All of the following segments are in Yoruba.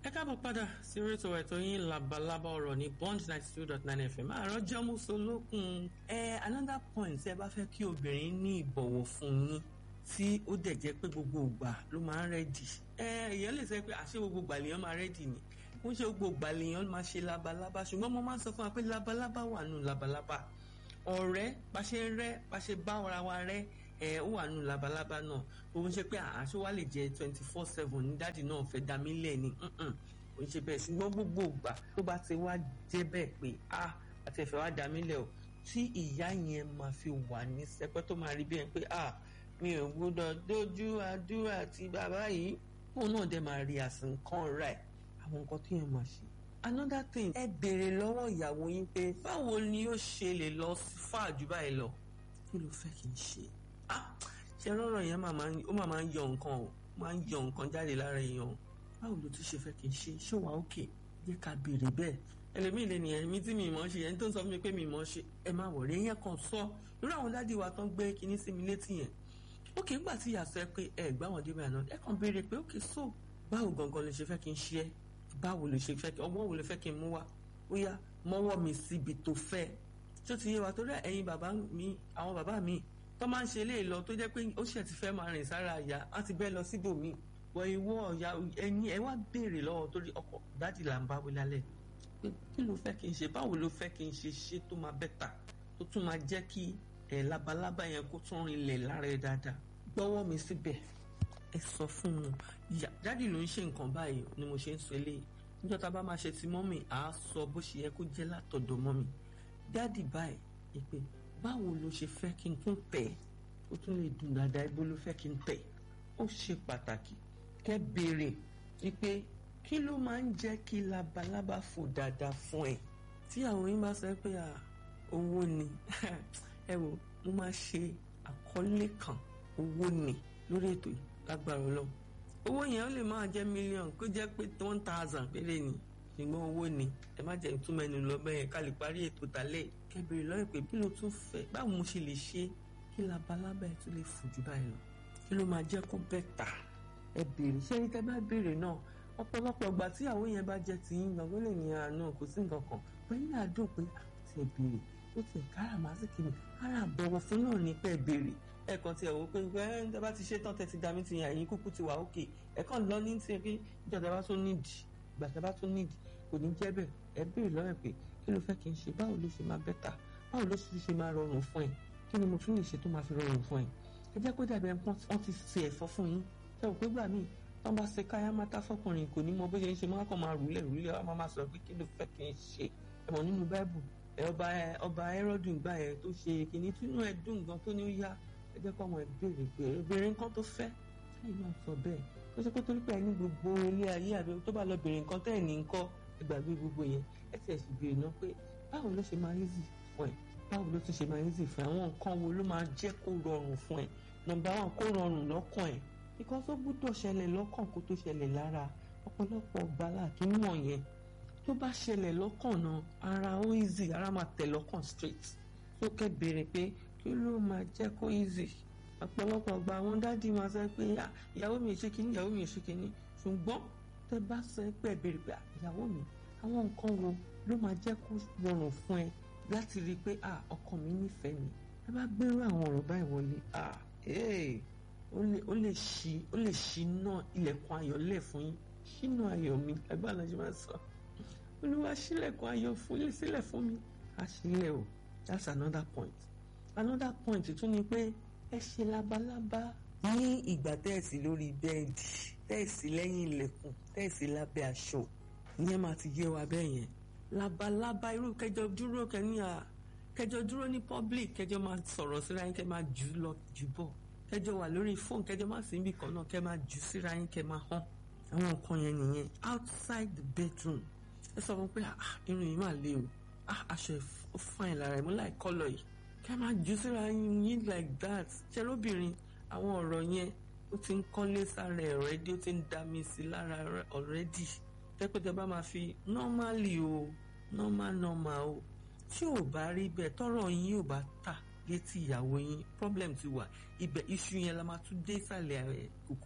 ẹ káàbọ̀ padà sí orí ètò ẹ̀tọ́ yín labalábá ọ̀rọ̀ ní bond ninety two dot nine fm àárọ̀ jẹ́múso lókun ẹ another point ẹ bá fẹ́ kí obìnrin ní ìbọ̀wọ̀ fún yín tí ó dẹ̀ jẹ́ pé gbogbo ìgbà ló máa ń rẹ́dì ẹ èèyàn lè sọ pé àṣé gbogbo ìgbà lèèyàn máa rẹ́dì ni wọ́n ṣe gbogbo ìgbà lèèyàn máa ṣe labalábá ṣùgbọ́n mo máa ń sọ fún wa pé labalábá wà nù labalábá ọ̀rẹ́ bá ṣe ń rẹ́ bá ṣe bá ara wa rẹ́ ẹ ó wà nù labalábá náà òun ṣe pé àṣọ wa lè jẹ twenty four seven ní dáàdì náà fẹ́ dá mí lẹ̀ ni òun ṣe bẹ́ẹ̀ ṣùgbọ́n gbogbo ìgbà tó bá ti wá jẹ́ bẹ́ẹ̀ pé a àti ẹ̀fẹ̀ wá dá mí lẹ̀ o tí ìyá yẹn máa fi wà ní sẹpẹ́ tó máa rí bí ẹni pé a mi ò gbọ́dọ̀ dójú àdúrà ti bàbá yìí òun náà dẹ̀ máa rí àsìkàn rẹ̀ àwọn nǹkan tí yẹn máa ṣe another thing ẹ béèrè lọ́wọ́ ìyàwó yín pé báwo ni ó ṣe lè lọ fà jù báyìí lọ kí ló fẹ́ kí n ṣe ṣe rọrọ yẹn ó máa máa ń yọ nǹkan o máa ń yọ nǹkan jáde lára èèyàn báwo ló tún ṣe fẹ́ kí n ṣe ṣé wàá òkè jẹ́ ká béèrè bẹ́ẹ̀ ẹlẹ́mìí lè nìyẹn mi tí mi mọ̀ ṣe ẹni tó ń sọ fún mi pé mi mọ̀ ṣe ẹ máa wọ̀ rí yẹn kan sọ irú àwọn dádì wa tán gbé kinní sí mi létí yẹn ókè ńgbà tí ìyá sọ ẹ pé ẹ gbá wọn débẹ̀ àná ẹ kàn béèrè pé ókè so báwo gangan lè ṣe fẹ́ kí n ṣe ẹ́ báwo lè ṣe fẹ́ ọgbọ́n wo lè fẹ́ kí n mú wá ó yá mọ́wọ́ mi síbi tó fẹ́ tó ti yé wa torí ẹ̀yin bàbá mi àwọn bàbá mi tó máa ń ṣe eléyìí lọ tó jẹ́ pé ó ṣẹ̀ ti fẹ́ máa rìn sára àyà á ti bẹ́ẹ̀ lọ síbòmíì wọ ìwọ ọ̀yà ẹ̀yin ẹ wá béèrè lọ́wọ́ torí ọkọ̀ dádì là ń bá wí lálẹ́ pé kí ló fẹ́ kí n ṣe báwo ló fẹ́ kí n ṣe ṣe tó máa bẹ́tà tó tún máa jẹ́ kí ẹ̀ labalábá yẹn kó tún rinlẹ̀ lára ẹ dáadáa gbọ́wọ́ mi síbẹ̀ ẹ sọ fún un dádì ló ń ṣe nǹkan báyìí ni mo ṣe ń sọ eléyìí níjọ́ tá a bá máa ṣe ti mọ́mì à á sọ bó ṣe yẹ kó jẹ́ látọ̀dọ̀ mọ́mì dádì báyìí ni pé báwo ló ṣe fẹ́ kí n tún tẹ̀ ó tún lè dùn dáadáa ibo ló fẹ́ kí n tẹ̀ ó ṣe pàtàkì kẹ́ béèrè wípé kí ló máa ń jẹ́ kí labalábá fò dáadáa fún ẹ tí àwọn yín bá sọ pé owó ni ẹ wò mo máa ṣe àkọlé kan owó ni lórí ètò yìí lágbára ọlọ́run owó yẹn ó lè máa jẹ́ mílíọ̀nù kó jẹ́ pé one thousand péré ni ṣùgbọ́n owó ni ẹ má jẹ́ ìtumọ̀ ẹnu lọ bẹ́ẹ̀ ká lè parí ètò tálẹ̀ kẹbìrì lọ́rẹ̀ pé bí ló tún fẹ́ báwo mo ṣe lè ṣe kí labalábá ẹ tún lè fò jù báyìí lọ kí ló máa jẹ́ kó bẹ́tà ẹ béèrè ṣé tẹ́ bá béèrè náà ọ̀pọ̀lọpọ̀ ìgbà tí àwọn yẹn bá jẹ́ ti yín gbọ̀ngàn lè ní àánú kò sí nǹkan kan pẹ̀lú àdùn pé àti ẹ béèrè ó ti kára màá sì kiri ara àbọ̀wọ̀ fún náà ní pẹ́ béèrè ẹ̀kan tí ẹ̀ wò pé ẹ̀ ń tẹ́ bá ti ṣe tán tẹ́ ti dá mi ti yàn ẹ̀yìn kúkú ti wà òkè ẹ̀kan lọ ní ti pé ìjọba bá tún nídìí ìgbà tẹ́ bá tún nídìí kò ní jẹ́ bẹ́ẹ̀ ẹ béèrè lọ́rẹ̀ pé kí ló fẹ́ kí n ṣe báwo ló ṣe máa bẹ́tà báwo ló sì ṣe máa rọrùn fún ẹ kí ni mo tún lè ṣe tó máa fi rọrùn fún ẹ ẹ jẹ́ kó dàbí ẹnpọ́n wọ́n ti ṣe ẹ̀fọ́ fún yín ṣe ò pé gbà míì tán bá ṣe káyá mátá fọkùnrin kò ní mọ bó ṣe ń ṣe máa kàn máa rúlẹ̀ rúlẹ̀ wá máa sọ pé kí ló fẹ́ kí n ṣe ẹ mọ̀ nínú báìbù ẹ ọba ẹ ọba ẹrọ́dùn gbà ẹ tó ṣe kìíní tínú ẹ dùn gan tó ní ó yá ẹ jẹ́ kó ọmọ ẹ béèrè pé obìnrin kan tó fẹ́ ṣáà náà sọ bẹ́ẹ̀ ó ṣe pé torí pé ẹ ní gbogbo ilé ayé àbí tó bá lọ béèrè nǹkan tẹ́ ẹ̀ ní nǹkan ẹ gbàgbé gbogbo yẹn ẹ ti ẹ̀ sì béèrè náà pé báwo ló ṣe máa easy fún ẹ báwo ló tún ṣe máa easy fún ẹ àwọn nǹkan wo ló máa jẹ́ kó rọrùn fún ẹ nọ́mbà wọn kó rọrùn lọ́kàn ẹ nǹkan tó gbúdọ̀ ṣẹlẹ̀ lọ́kàn kó tó ṣẹlẹ̀ lára ọ̀pọ̀lọpọ̀ gbala kì í mọ̀ yẹn tó bá ṣẹlẹ̀ lọ́kàn náà ara ó easy ara máa tẹ̀ lọ́kàn straight tó kẹ́ béèrè pé kí ló máa jẹ́ kó easy ọ̀pọ̀lọpọ̀ gba àwọn dádì máa sọ pé ìyàwó mi ṣe kínní ìyàwó mi ṣe kínní ṣùgbọ́n tẹ́ bá sọ pé béèrè pé ìyàwó mi àwọn nǹkan wo ló máa jẹ́ kó rọrùn fún ẹ láti rí i pé ọkọ mi nífẹ̀ẹ́ mi ẹ bá gbérú àwọn ọ̀rọ̀ báyìí wọlé ó lè ṣí ó lè ṣí náà ilẹ̀kùn ayọ̀ lẹ̀ fún yín ṣínú ayọ̀ mi ẹgbẹ́ àlọ́ ṣe máa sọ olúwa ṣílẹ̀kùn ayọ̀ fún yín sílẹ̀ fún mi á ṣílẹ̀ o that's another point another point tún ni pé ẹ ṣe labalábá ní ìgbà tẹ́ẹ̀sì lórí bẹ́ẹ̀dì tẹ́ẹ̀sì lẹ́yìn ilẹ̀kùn tẹ́ẹ̀sì lábẹ́ aṣọ ìyẹn máa ti yé wa bẹ́ẹ̀ yẹn labalábá irú kẹjọ dúró kẹni à kẹjọ dúró ní public kẹjọ máa sọ̀rọ̀ síra yín kẹ máa jù lọ jù bọ̀ kẹjọ wà lórí fóònù kẹjọ máa sí ibì kan náà kẹ máa jù síra yín kẹ máa hàn àwọn nǹkan yẹn nìyẹn outside the bedroom ẹ sọ fún pé irun yìí máa le o aṣọ ẹ fine lára ẹ mú láì kọ́lọ̀ yìí kẹ máa jù síra yín like that ṣe lóbìnrin àwọn ọ̀rọ̀ yẹn ó ti ń kọ́lé sára ẹ̀ already ó ti ń dá mi sí lára already tẹ́pẹ́tẹ́ bá máa fi normally o normal normal o tí ò bá rí bẹ́ẹ̀ tọ́rọ̀ yín ò bá tà létí ìyàwó yín problem ti wà ibẹ̀ iṣu yẹn la máa tún dé ìsàlẹ̀ ẹ̀ kòkò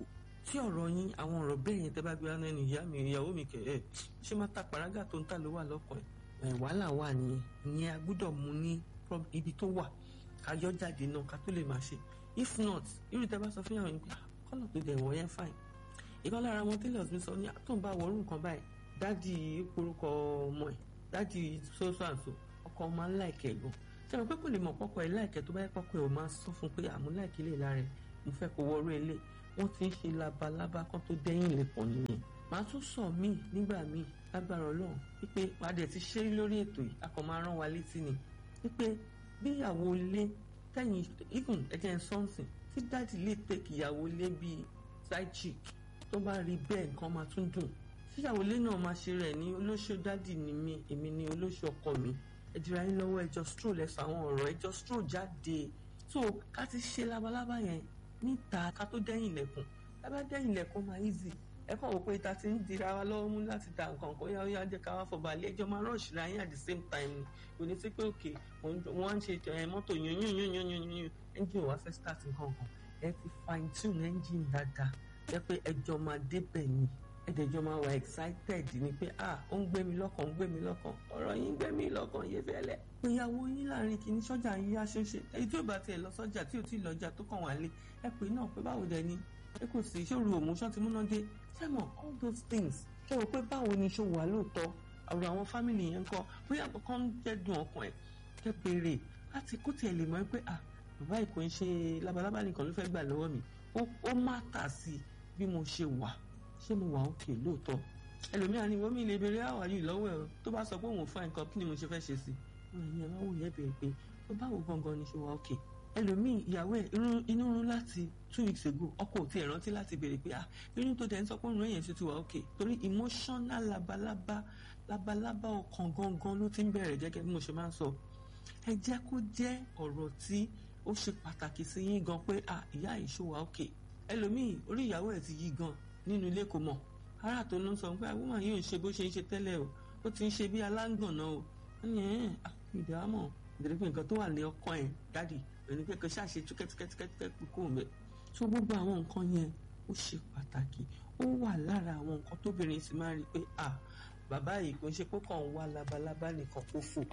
tí ọ̀rọ̀ yín àwọn ọ̀rọ̀ bẹ́ẹ̀ yẹn tẹ́ bá gbé wá ẹnu ìyá mi ìyàwó mi kẹ̀ ẹ́ ṣé má ta pàrágà tó ń tà ló wà lọ́kàn ẹ̀ wàhálà wà nìyẹn ìyẹn a gbọ́dọ̀ mú ní ibi tó wà ká yọ jáde náà ká tó lè máa ṣe if not irú tẹ́ bá sọ fún ìyàwó yín pé kọ́lọ̀ tó dẹ̀ wọ̀ yẹn fine ìkan lára àwọn tailors mi sọ ní tó ń bá wọrú nǹkan báyìí dádì orúkọ ọmọ ẹ̀ dádì so-so and so ọkọ máa ń láìkẹ́ gan ṣé mo pé kò lè mọ̀ pọ́kọ ẹ̀ láìkẹ́ tó bá yẹ pọ́kọ ẹ̀ ò máa sọ fún pé àmú láìkẹ́ lè lára ẹ̀ mo fẹ́ kó wọrú ilé wọ́n ti ń ṣe labalábá kan tó dẹ́yìn lẹ́kọ̀ọ́ nìyẹn màá tún sọ míì nígbà míì lágbára ọlọ́run wípé padà ti ṣe lórí ètò yìí a kàn máa rán wa létí ni wípé bí ìyàwó ilé tẹ̀yìn even ẹ̀jẹ̀ sọ́ọ̀sìn tí dáàdì lè tẹ̀kì ìyàwó ilé bíi side chick tó bá rí bẹ́ẹ̀ nǹkan máa tún dùn tíyàwó ilé náà máa ṣe rẹ̀ ní olóṣó dáàdì ni mí èmi ní olóṣó ọkọ mi ẹ dira yín lọ́wọ́ ẹjọ́ stroll ẹ̀sọ́ àwọn ọ̀rọ̀ ẹjọ́ stroll jáde so ká ti ṣe labalábá yẹn níta ká tó dẹ́yìn ilẹ̀kùn ká bá dẹ́yìn ilẹ̀kùn máa easy ẹ kàn wò pé ta ti ń dira wa lọ́wọ́ mú láti ta nǹkan kan yáwó yá jẹ́ ká wá fọba alẹ́ ẹjọ́ máa rush ra yín at the same time ni kò ní sí pé òkè wọ́n á ń ṣe mọ́tò yún yún yún yún yún yún engine wa fẹ́ start nǹkan kan ẹ ti fine tune engine dáadáa jẹ́ pé ẹjọ́ máa débẹ̀ ni ẹ̀dẹ̀jọ́ máa wà excited ni pé ah ó ń gbé mi lọ́kàn ó ń gbé mi lọ́kàn ọ̀rọ̀ yín ń gbé mi lọ́kàn yé fẹ́lẹ́. ìyàwó yín láàrin kìíní sọ́jà yín yá ṣoṣe èyí tí ò bá tiẹ̀ lọ sọ́jà tí ò tí ì lọ́jà tó kàn wá lé ẹ pè náà pé báwo dẹ ni ẹ kò sí ìṣòro òmùṣọ́ ti múná dé sẹ́mọ̀ all those things ṣé o pé báwo ni ṣó wà lóòótọ́ ọ̀rọ̀ àwọn fámìlì yẹn kọ́ bóyá kankan ń jẹ́dùn ọkàn ẹ̀ kẹ́ béèrè láti kó tiẹ̀ lè mọ̀ pé ah bàbá ìkò ń ṣe labalábá nìkan ló fẹ́ gbà lọ́wọ́ mi ó má tà sí bí mo ṣe wà ṣé mo wà òkè lóòótọ́ ẹlòmíràn ni wọ́n mi lè béèrè àwà yìí lọ́wọ́ ẹ̀ tó bá sọ pé òun fún nǹkan kí ni mo ṣe fẹ́ ṣe sí i wọ́n yẹn máa wò yẹn béèrè pé tó báwo gangan ni ṣe wà òkè ẹlòmíì ìyàwó ẹ̀ inú rún láti two weeks ago ọkọ ò tiẹ̀ rántí láti béèrè pé ah inú tó dẹ̀ ń sọ pé òun èèyàn ṣe ti wà òkè torí emotional labalábá labalábá ọkàn gangan ló ti ń bẹ̀rẹ̀ gẹ́gẹ́ bí mo ṣe máa ń sọ ẹ jẹ́ kó jẹ́ ọ̀rọ̀ tí ó ṣe pàtàkì sí yín gan pé ah ìyá ìṣòwò òkè ẹlòmíì orí ìyàwó ẹ̀ ti yí gan nínú ilé kò mọ̀ ara tó ló ń sọ pé àwọn yìí ò ń ṣe bó ṣe ń ṣe tẹ́lẹ̀ o ó ti ń ṣe bí aláǹgànná o wọ́n ní ẹ̀ ìdámọ̀ ìdílé pé nǹkan tó wà lé ọkàn ẹ̀ dádì ẹni pé kò ṣàṣe túkẹ́túkẹ́túkẹ́ kúkú mẹ́ tó gbogbo àwọn nǹkan yẹn ó ṣe pàtàkì ó wà lára àwọn nǹkan tóbìnrin sì máa rí i pé à bàbá yìí kò ń ṣe pé kàn ń wá labalábá nìkan kó fò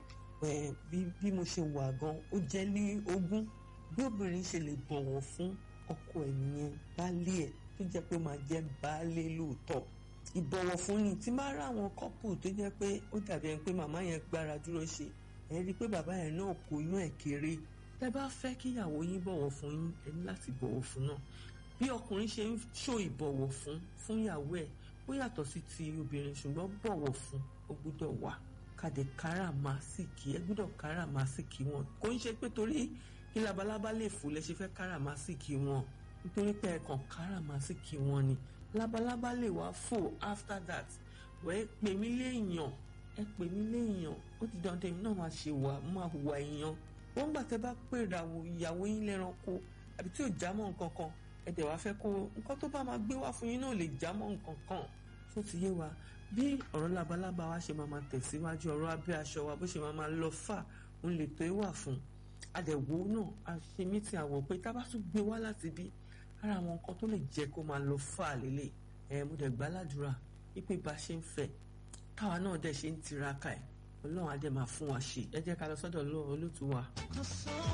bí mo ṣe wà gan ó jẹ́ ní ogún bí obìnrin ṣe lè bọ̀wọ̀ fún ọkọ ẹ̀ nìyẹn baálé ẹ̀ tó jẹ́ pé máa jẹ́ baálé lóòótọ́ ìbọ̀wọ̀ fún ni tí máa rá àwọn kọ́pù tó jẹ́ pé ó dàbí ẹni pé màmá yẹn gbára dúró ṣe ẹ rí i pé bàbá yẹn náà kò yún ẹ̀ kéré tẹ́ bá fẹ́ kíyàwó yín bọ̀wọ̀ fún yín ẹ ní láti bọ̀wọ̀ fún náà bí ọkùnrin ṣe ń ṣó ìbọ̀wọ̀ fún fún ìyàwó ẹ̀ ó yàtọ̀ sí ti obìnrin ṣùgbọ́n bọ̀wọ̀ fún ó gbúdọ̀ wà kàdé káràmásìkì ẹ gbúdọ̀ káràmásìkì wọn kò ń ṣe pé torí kí labalábá lè fò lẹ ṣe fẹ́ káràmásìkì wọn nítorí pé ẹ̀kan káràmásìkì wọn ni labalábá lè wá fò after that wẹ́ pè mí léèyàn ẹ pè mí léèyàn ó ti dandan èmi náà máa ṣe wà máa hùwà èèyàn wọ́n gbà tẹ́ bá pè ìràwọ̀ ìyàwó yín lẹ́ranko àbí tí ò já mọ́ nǹkan kan ẹ dẹ̀ wá fẹ́ kó nǹkan tó bá máa gbé wá fún yín náà lè já mọ́ nǹkan kan tó ti yé wa bí ọ̀rọ̀ labalábá wa ṣe máa máa tẹ̀síwájú ọ̀rọ̀ abẹ́ aṣọ wa bó ṣe máa máa lọ fà ń lè tó wà fún adẹ̀wò náà a ṣe mítì àwọ̀ pé tá a bá tún gbé wá láti bí ara àwọn nǹkan tó lè jẹ́ kó máa lọ fà lélẹ̀ ẹ̀ mo dẹ̀ gbàládùra wípé bá ṣe ń fẹ́ káwa náà dẹ̀ ṣe ń tiraka ẹ̀ ọlọ́run á dẹ̀ máa fún wa ṣe ẹ jẹ́ ká lọ sọ́dọ̀ olóòtú wa.